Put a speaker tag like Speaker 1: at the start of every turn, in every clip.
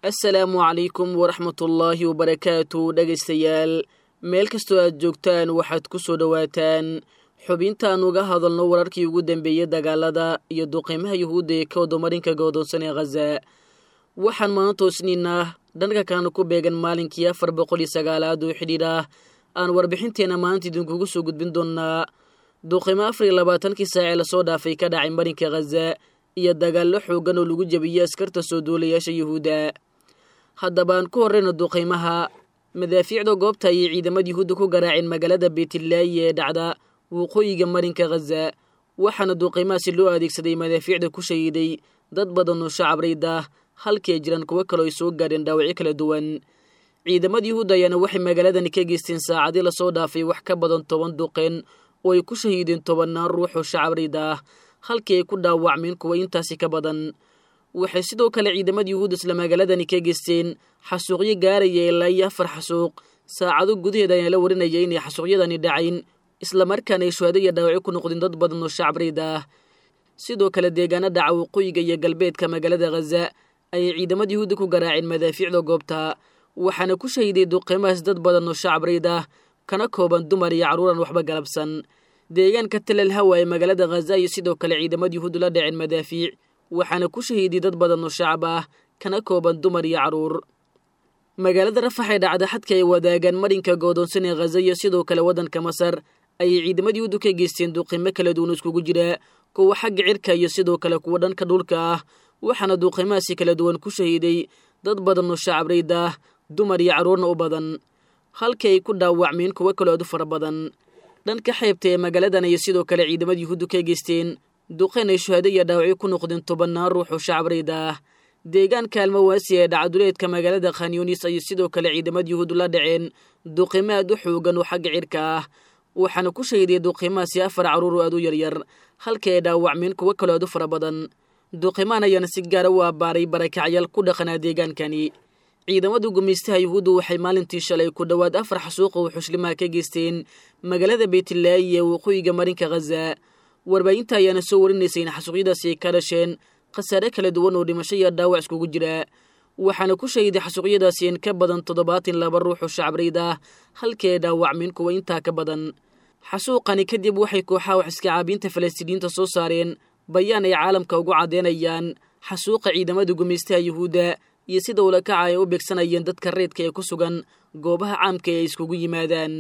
Speaker 1: assalaamu calaykum waraxmatullaahi wabarakaatu dhegaystayaal meel kastoo aad joogtaan waxaad ku soo dhowaataan xubintaan uga hadalno wararkii ugu dambeeyey dagaalada iyo duqiimaha yuhuudda ee ka wadamarinka goodoonsan ee khaza waxaan maanta osniinah dhanka kalena ku beegan maalinkii afar boqol iyo sagaalaad oo xidhiidh ah aan warbixinteenna maanta idinkugu soo gudbin doonnaa duqiimo afar iyo labaatankii saacee lasoo dhaafay ka dhacay marinka khaza iyo dagaallo xooggan oo lagu jebiyey askarta soo duulayaasha yuhuudda haddabaan ku horreyna duqiimaha madaafiicda goobta ayay ciidamada yuhuudda ku garaaceen magaalada beytlaayi ee dhacda waqooyiga marinka khaza waxaana duqiimahaasi loo adeegsaday madaafiicda ku shahiiday dad badan oo shacab ah halkii ay jiraan kuwo kaleo ay soo gaadheen dhaawacyo kala duwan ciidamada yuhuudda ayaana waxay magaaladani ka geysteen saacadii lasoo dhaafay wax ka badan toban duqeen oo ay ku shahiideen tobannaan ruux oo shacab rayd ah halkii ay ku dhaawacmeen kuwa intaasi ka badan waxay sidoo kale ciidamada yuhuudda isla magaaladani ka geysteen xasuuqyo gaaraya ilaa iyo afar xasuuq saacado gudaheeda ayaa la warinaya inay xasuuqyadani dhacayn islamarkaana ay shuhado iyo dhaawacyo ku noqdeen dad badan oo shacab rayd ah sidoo kale deegaana dhaca waqooyiga iyo galbeedka magaalada khaza ayay ciidamada yuhuudda ku garaaceen madaafiicda goobta waxaana ku shahiday duqiimahaas dad badan oo shacab rayd ah kana kooban dumar iyo carruuran waxba galabsan deegaanka talal hawa ee magaalada khaza iyo sidoo kale ciidamada yuhuuddu la dhaceen madaafiic waxaana ku shahiiday dad badan oo shacab ah kana kooban dumar iyo carruur magaalada rafax ee dhacda xadka ay wadaagaan marinka goodoonsan ee khaza iyo sidoo kale waddanka masar ayay ciidamada yuhuuddu ka geysteen duqiimo kala duwan iskugu jira kuwa xagga cirka iyo sidoo kale kuwa dhanka dhulka ah waxaana duqiimahaasi kala duwan ku shahiiday dad badan oo shacab rayd ah dumar iyo carruurna u badan halkii ay ku dhaawacmeen kuwo kaloo aad u fara badan dhanka xeebta ee magaaladan ayay sidoo kale ciidamada yuhuuddu ka geysteen duqeen ay shuhado iyo dhaawacyo ku noqdeen tobannaan ruux oo shacab rayd ah deegaanka almawaasi ee dhacaduleedka magaalada khanyunis ayay sidoo kale ciidamada yuhuuddu la dhaceen duqiimo aad u xoogan oo xagga cirka ah waxaana ku shahiday duqiimahaasi afar carruur oo aad u yaryar halkii ay dhaawacmeen kuwo kaloo aad u fara badan duqiimahan ayaana si gaara u abbaaray barakacyaal ku dhaqanaa deegaankani ciidamada gumaystaha yuhuuddu waxay maalintii shalay ku dhowaad afar xasuuqa oo xushlimaha ka geysteen magaalada beytlaayi ee waqooyiga marinka khaza warbaahinta ayaana soo warinaysa in xasuuqyadaasi ay ka dhasheen khasaare kala duwan oo dhimasho iyo dhaawac iskugu jira waxaana ku shahiday xasuuqyadaasi in ka badan toddobaatan laba ruux oo shacab rayd ah halkii ay dhaawacmeen kuwa intaa ka badan xasuuqani kadib waxay kooxaha wax iska caabiinta falastiiniyiinta soo saareen bayaan ay caalamka ugu caddeynayaan xasuuqa ciidamada gumaystaha yuhuudda iyo sida ula kaca ay u beegsanayeen dadka reedka ee ku sugan goobaha caamka ee ay iskugu yimaadaan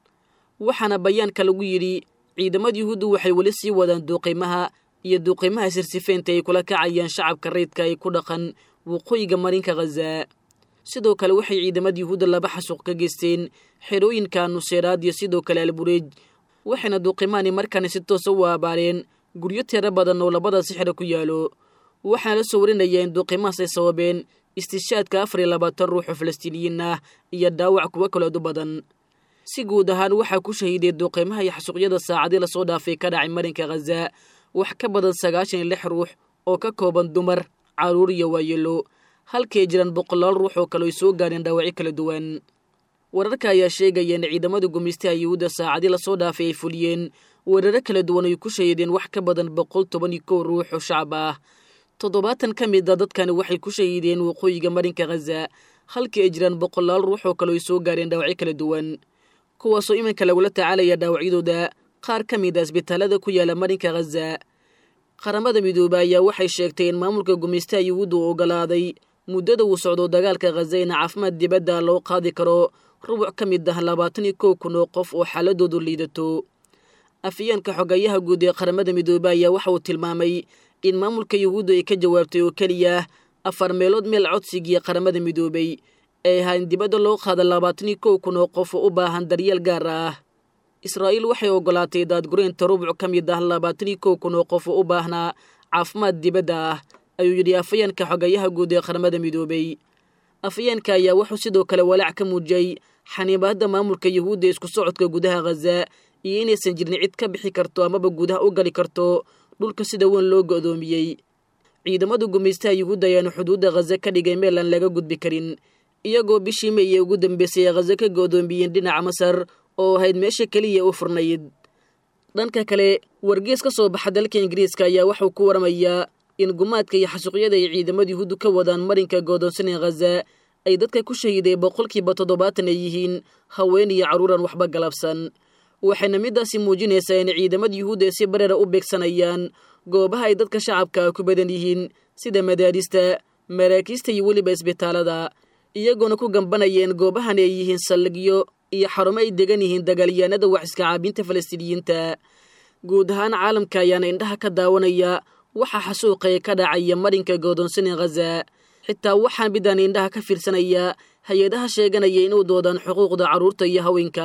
Speaker 1: waxaana bayaanka lagu yidhi ciidamada yuhuuddu waxay weli sii wadaan duuqiimaha iyo duuqiimaha sirsifeynta ay kula kacayaan shacabka reedka ay ku dhaqan waqooyiga marinka khaza sidoo kale waxay ciidamada yuhuudda laba xasuuq ka geysteen xerooyinka nuseeraad iyo sidoo kale albureej waxayna duuqiimahani markaani si toosa u abaareen guryo tiro badan oo labadaasi xero ku yaalo waxaana la soo warinaya in duuqiimahaas ay sababeen istishaadka afar iyo labaatan ruux oo falastiiniyiin ah iyo dhaawac kuwo kalood u badan si guud ahaan waxaa ku shahiiday duuqiimaha iyo xasuuqyada saacadii lasoo dhaafay ka dhacay marinka khaza wax ka badan sagaashan iyo lix ruux oo ka kooban dumar carruur iyo waayeelo halkay jiraan boqolaal ruux oo kale ay soo gaadheen dhaawacyo kala duwan wararka ayaa sheegaya in ciidamada gumaystaha yuhuudda saacadii lasoo dhaafay ay fuliyeen weeraro kala duwan ay ku shahiideen wax ka badan boqol toban iyo kow ruux oo shacab ah toddobaatan ka mid a dadkani waxay ku shahiideen waqooyiga marinka khaza halkii ay jiraan boqolaal ruux oo kale ay soo gaadheen dhaawacyo kala duwan kuwaasoo iminka lagula tacaalaya dhaawacyadooda qaar ka mid a isbitaalada ku yaala marinka khaza qaramada midoobe ayaa waxay sheegtay in maamulka gumaystaha yuhuudda uu ogolaaday muddada uu socdo dagaalka khaza in caafimaad dibadda loo qaadi karo rubuc ka mid ah labaatan iyo kow kun oo qof oo xaaladoodu liidato afyeenka xogayaha guud ee qaramada midoobe ayaa waxa uu tilmaamay in maamulka yuhuudda ay ka jawaabtay oo keliya afar meelood meel codsigii qaramada midoobey ee ahaa in dibadda loo qaada labaatan iyo kow kun oo qof oo u baahan daryeel gaar ah israa'iil waxay ogolaatay daadgureynta rubuc ka mid ah labaatan iyo kow kun oo qof oo u baahnaa caafimaad dibadda ah ayuu yidhi afayeenka xogayaha guud ee qaramada midoobey afayeenka ayaa wuxuu sidoo kale walaac ka muujiyey xaniibaadda maamulka yuhuudda isku socodka gudaha khaza iyo inaysan jirin cid ka bixi karto amaba gudaha u gali karto dhulka sida weyn loo go'doomiyey ciidamada gumaystaha yuhuudda ayaanu xuduudda khaza ka dhigay meel aan laga gudbi karin iyagoo bishii may ee ugu dambeysay ee khaza ka go'doomiyeen dhinaca masar oo ahayd meesha keliya u furnayd dhanka kale wargees ka soo baxa dalka ingiriiska ayaa waxuu ku waramayaa in gumaadka iyo xasuuqyada ay ciidamada yuhuuddu ka wadaan marinka goodoonsanee khaza ay dadka ku shahiiday boqolkiiba toddobaatan ay yihiin haween iyo carruuran waxba galabsan waxayna middaasi muujinaysaa in ciidamada yuhuudda ay si bareera u beegsanayaan goobaha ay dadka shacabka ku badan yihiin sida madaarista maraakiista iyo weliba isbitaalada iyagoona ku gambanayeen goobahani ay yihiin saldhigyo iyo xarumo ay degan yihiin dagaalyahanada wax iska caabinta falastiiniyiinta guud ahaan caalamka ayaana indhaha ka daawanaya waxaa xasuuqaya ka dhacaya marinka goodoonsani khaza xitaa waxaan midaan indhaha ka fiirsanaya hay-adaha sheeganaya inuu doodaan xuquuqda carruurta iyo haweenka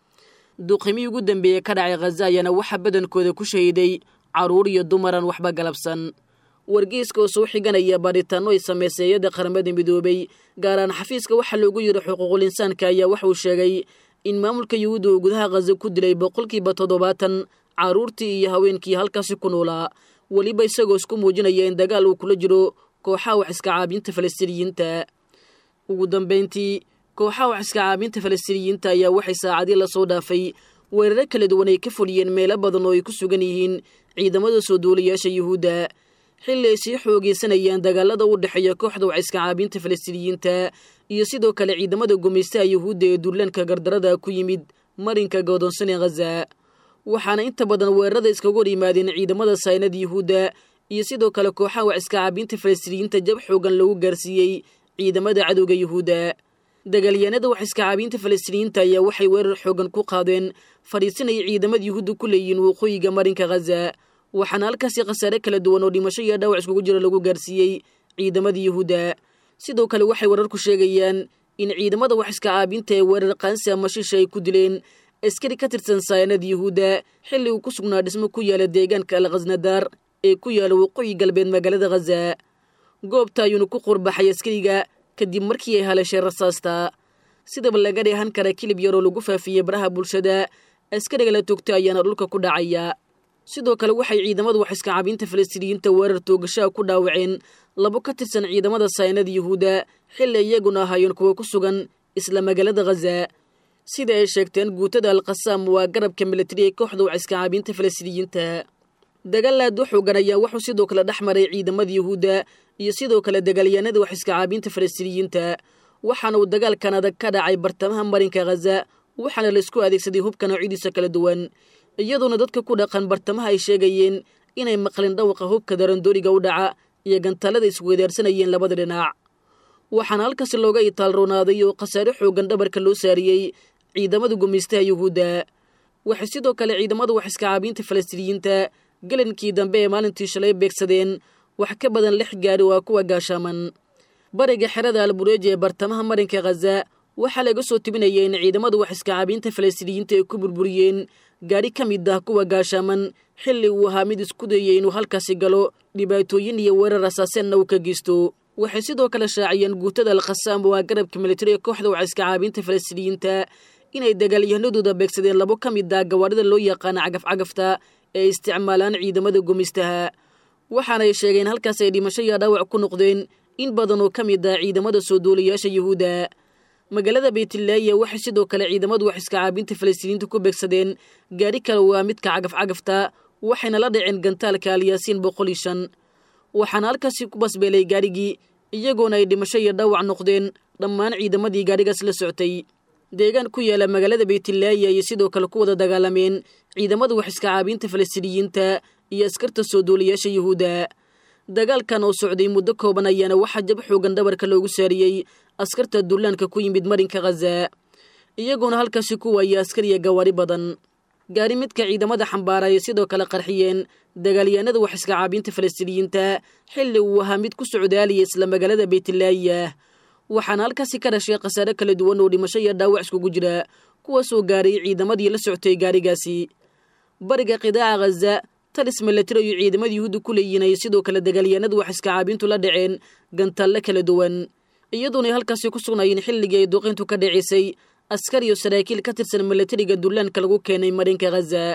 Speaker 1: duqimii ugu dambeeyey ka dhacay khaza ayaana waxaa badankooda ku shahiiday carruur iyo dumaran waxba galabsan wargeyska oo soo xiganaya baadhitaanno ay samaysay hay-adda qaramada midoobay gaaraan xafiiska waxaa loogu yidhi xuquuqul insaanka ayaa waxauu sheegay in maamulka yuhuudda uu gudaha khaza ku dilay boqolkiiba toddobaatan carruurtii iyo haweenkii halkaasi ku noolaa weliba isagoo isku muujinaya in dagaal uu kula jiro kooxaha wax iska caabinta falastiiniyiinta ugu dambayntii kooxaha wax iska caabinta falastiiniyiinta ayaa waxay saacadii lasoo dhaafay weeraro kala duwan ay ka fuliyeen meelo badan oo ay ku sugan yihiin ciidamada soo duulayaasha yuhuudda xilli ay sii xoogeysanayaan dagaalada u dhexeeya kooxda wax iska caabinta falastiiniyiinta iyo sidoo kale ciidamada gumaystaha yuhuudda ee duulaanka gardarada ku yimid marinka goodoonsane khaza waxaana inta badan weerarada iskaga hor yimaadeen ciidamada saynada yuhuudda iyo sidoo kale kooxaha wax iska caabinta falastiiniyiinta jab xoogan lagu gaarsiiyey ciidamada cadowga yuhuudda dagaalyahanada wax iska caabinta falastiiniyiinta ayaa waxay weerar xoogan ku qaadeen fadhiisinaya ciidamada yuhuudda ku leeyihiin waqooyiga marinka khaza waxaana halkaasi khasaare kala duwan oo dhimasho iyo dhaawac iskugu jira lagu gaarsiiyey ciidamada yuhuudda sidoo kale waxay wararku sheegayaan in ciidamada wax iska caabinta ee weerar qaansi ama shisha ay ku dileen askari ka tirsan sayanada yuhuudda xilli uu ku sugnaa dhismo ku yaala deegaanka al khasnadaar ee ku yaala waqooyi galbeed magaalada khaza goobta ayuuna ku qurbaxay askariga kadib markii ay haleeshay rasaasta sidaba laga dheehan kara kilib yaroo lagu faafiyey baraha bulshada askariga la toogto ayaana dhulka ku dhacaya sidoo kale waxay ciidamadu wax iska caabinta falastiiniyiinta weerar toogashaha ku dhaawaceen labo ka tirsan ciidamada saynada yuhuudda xilli iyaguna ahaayeen kuwa ku sugan isla magaalada khaza sida ay sheegteen guutada alkhasaam waa garabka militari ee kooxda wax iska caabinta falastiiniyiinta dagaal aad u xoogan ayaa wuxuu sidoo kale dhex maray ciidamada yuhuudda iyo sidoo kale dagaalyahanada wax iska caabinta falastiiniyiinta waxaana uu dagaalkan adag ka dhacay bartamaha marinka khaza waxaana laisku adeegsaday hubka noocyadiisa kala duwan iyadoona dadka ku dhaqan bartamaha ay sheegayeen inay maqleen dhawqa hubka darandooriga u dhaca iyo gantaalada isweedaarsanayeen labada dhinac waxaana halkaasi looga itaalroonaaday oo khasaare xoogan dhabarka loo saariyey ciidamada gumaystaha yuhuudda waxay sidoo kale ciidamada wax iska caabinta falastiiniyiinta galankii dambe ee maalintii shalay beegsadeen wax ka badan lix gaari waa kuwa gaashaaman bariga xerada albureeji ee bartamaha marinka khaza waxaa laga soo tibinaya in ciidamada wax iska caabinta falastiiniyiinta ay ku burburiyeen gaadhi ka mid ah kuwa gaashaaman xilli uu ahaa mid isku dayay inuu halkaasi galo dhibaatooyin iyo weerar asaaseenna uu ka geysto waxay sidoo kale shaaciyeen guutada alkhasaam waa garabka militari ee kooxda wax iska caabinta falastiiniyiinta inay dagaalyahanadooda beegsadeen labo ka mid ah gawaadhida loo yaqaana cagaf-cagafta ee isticmaalaan ciidamada gumaystaha waxaanay sheegeen halkaas ay dhimasho iyo dhaawac ku noqdeen in badan oo ka mid ah ciidamada soo duulayaasha yuhuudda magaalada beytlaaya waxay sidoo kale ciidamadu wax iska caabinta falastiiniyiinta ku beegsadeen gaadhi kale waa midka cagaf-cagafta waxayna la dhaceen gantaalka alyaasiin boqol iyo shan waxaana halkaasi ku basbeelay gaadhigii iyagoona ay dhimasho iyo dhaawac noqdeen dhammaan ciidamadii gaadhigaas la soctay deegaan ku yaala magaalada beytlaaya ayay sidoo kale ku wada dagaalameen ciidamada wax iska caabinta falastiiniyiinta iyo askarta soo duulayaasha yuhuudda dagaalkan oo socday muddo kooban ayaana waxaa jab xoogan dhabarka loogu saariyey askarta duulaanka ku yimid marinka khaza iyagoona halkaasi ku waayay askariya gawaari badan gaari midka ciidamada xambaara ayay sidoo kale qarxiyeen dagaalyahanada wax iska caabinta falastiiniyiinta xilli uu ahaa mid ku socdaalaya isla magaalada beytlaaya waxaana halkaasi ka dhashay khasaare kala duwan oo dhimasho iyo dhaawac iskugu jira kuwaasoo gaaray ciidamadii la soctay gaarigaasi bariga qidaaca khaza talis milatari iyo ciidamada yuhuudda ku leeyihin ay sidoo kale dagaalyahanadu wax iska caabintu la dhaceen gantaalle kala duwan iyadoona ay halkaasi ku sugnaayeen xilligii ay duqintu ka dhacisay askar iyo saraakiil ka tirsan milatariga dullaanka lagu keenay marinka khaza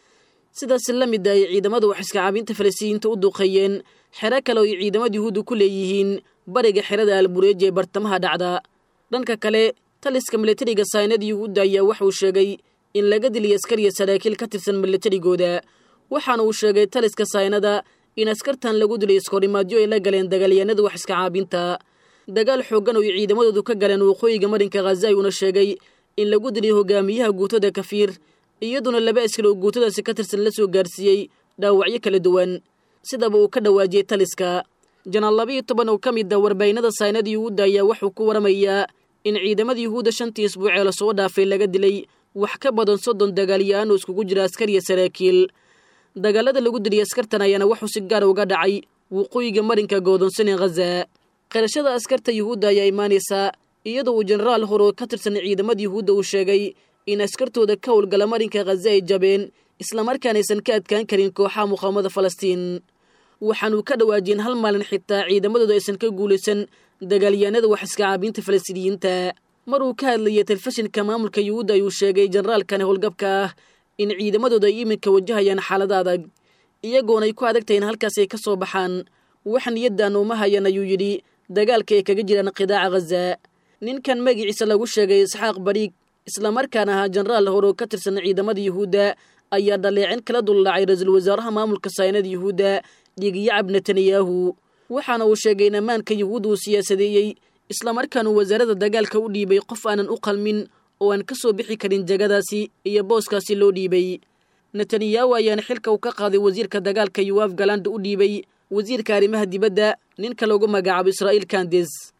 Speaker 1: sidaas la mid ay ciidamada wax iska caabinta falastiiniyiinta u duqeeyeen xero kale oo ay ciidamada yuhuudda ku leeyihiin bariga xerada albureeji ee bartamaha dhacda dhanka kale taliska milatariga saynada yuhuudda ayaa waxauu sheegay in laga diliyay askar iyo saraakiil ka tirsan milatarigooda waxaana uu sheegay taliska saynada in askartan lagu dilay iskahorimaadyo ay la galeen dagaalyahanada wax iska caabinta dagaal xooggan oo ay ciidamadoodu ka galeen waqooyiga marinka khaza ayuuna sheegay in lagu dilay hogaamiyaha guutada kafiir iyaduna laba askari oo guutadaasi ka tirsan la soo gaarsiiyey dhaawacyo kala duwan sidaba uu ka dhawaajiyey taliska janaal labiiyo toban oo ka mid a warbaahinada saynada yuhuudda ayaa wuxuu ku waramayaa in ciidamada yuhuudda shantii isbuucee lasoo dhaafay laga dilay wax ka badan soddon dagaalyahaan oo iskugu jira askar iyo saraakiil dagaalada lagu dilay askartan ayaana wuxuu si gaar uga dhacay waqooyiga marinka goodonsan ee khaza qirashada askarta yuhuudda ayaa imaanaysaa iyadoo uu jenaraal hore oo ka tirsan ciidamada yuhuudda uu sheegay in askartooda ka howlgala marinka khaza ay jabeen islamarkaanaysan ka adkaan karin kooxaha muqaamada falastiin waxaanuu ka dhawaajiyeen hal maalin xitaa ciidamadooda aysan ka guulaysan dagaalyahanada wax iska caabiinta falastiiniyiinta mar uu ka hadlayay telefishinka maamulka yuhuudda ayuu sheegay generaalkani howlgabka ah in ciidamadooda ay iminka wajahayaan xaalada adag iyagoona ay ku adag tahay in halkaas ay ka soo baxaan wax niyaddan uma hayan ayuu yidhi dagaalka ay kaga jiraan qidaaca khaza ninkan magaciisa lagu sheegay isxaaq bariig islamarkaana ahaa jenaraal hore oo ka tirsan ciidamada yuhuudda ayaa dhaleecin kala dullaacay ra-iisul wasaaraha maamulka saynada yuhuudda dhigiyacab netanyahu waxaana uu sheegay in ammaanka yuhuudda uu siyaasadeeyey islamarkaanuu wasaarada dagaalka u dhiibay qof aanan u qalmin oo aan ka soo bixi karin jegadaasi iyo booskaasi loo dhiibay netanyahu ayaana xilka uu ka qaaday wasiirka dagaalka yuwaaf galanda u dhiibay wasiirka arrimaha dibadda ninka lagu magacaabo israa'iil kandes